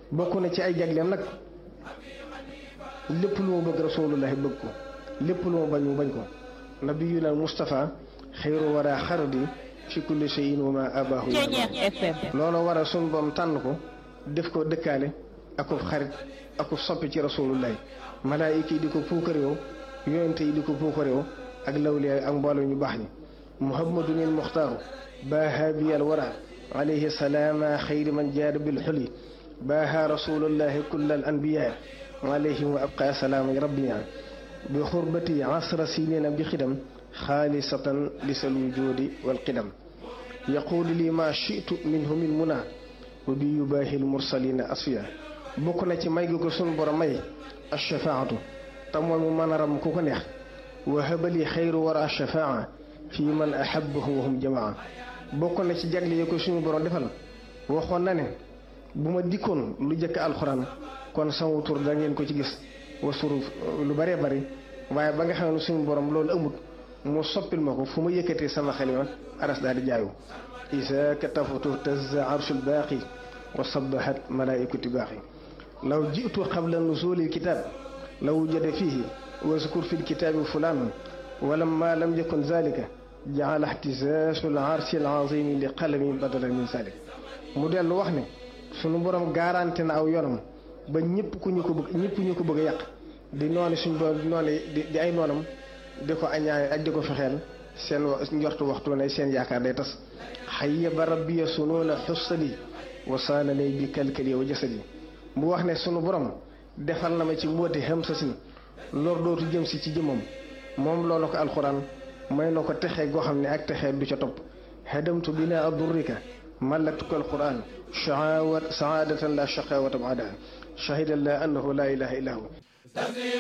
bokk na ci ay jagleem nag lépp lu mu bëgg rasulullahi bëgg ko lépp lu mu bañ mu bañ ko nabiyuna Mustafa xayru wara xaradi fi kulli shay'in wa ma abahu loolu war a sun boom tànn ko def ko dëkkaale akub xarit akub soppi ci rasulullahi malaayika yi di ko puukaréew yonente yi di ko puukaréew ak lawliyaay ak mbooloo ñu baax ñi muhammadun il muxtaaru baaha biyal wara alayhi salaama xayri man jaada bil xuli baaha rasulullahi kulla al anbiyaa alayhim wa abqa salaama rabbina bi xurbati asra sinina bi xidam xaalisatan lisal wujudi wal qidam yaqulu li ma shitu minhu min muna wa bi yubaahil mursalina asfiya bokk na ci may gi ko sunu borom may ashafaatu te mooy mu mën a ram ku ko neex wa habali xayru wara shafaa fi man ahabahu wa hum jamaa bokk na ci jagle yi ko suñu borom defal waxoon na ne bu ma dikkoon lu jëkk alxuraan kon sama tur da ngeen ko ci gis wasuru lu bëree bëri waaye ba nga xam ne suñu borom loolu amut mu soppil ma ko fu ma yëkkatee sama xalima aras daal di jaayu isa katafatu tazza arshul baaqi wa sabahat malaikatu baaqi law jitu qabla nuzuli lkitab law wujada fihi waskur fi lkitabi fulan walamma lam yakun zalika jaala ihtisaasu larshi alazimi li qalami badalan min zalik mu dellu wax ne sunu borom garanti na aw yoonam ba ñëpp ku ñu ko bëgg ñëpp ñu ko bëgg a yàq di noonu suñ borom di noonu di ay noonam di ko añaane ak di ko fexeel seen njortu waxtu ne seen yaakaar day tas xayya ba rabbiya sunuuna xussali wa saana lay bi kalkali wa jasadi mu wax ne sunu borom defal na ma ci mbóoti xam sa sin lor dootu jëm si ci jëmmam moom loolu ko alxuraan may na ko texee goo xam ne ak texee du ca topp hadamtu bina adurrika malaktuka alquran saadatan la shaqawata baadaha shahida la annahu la ilaha illa hu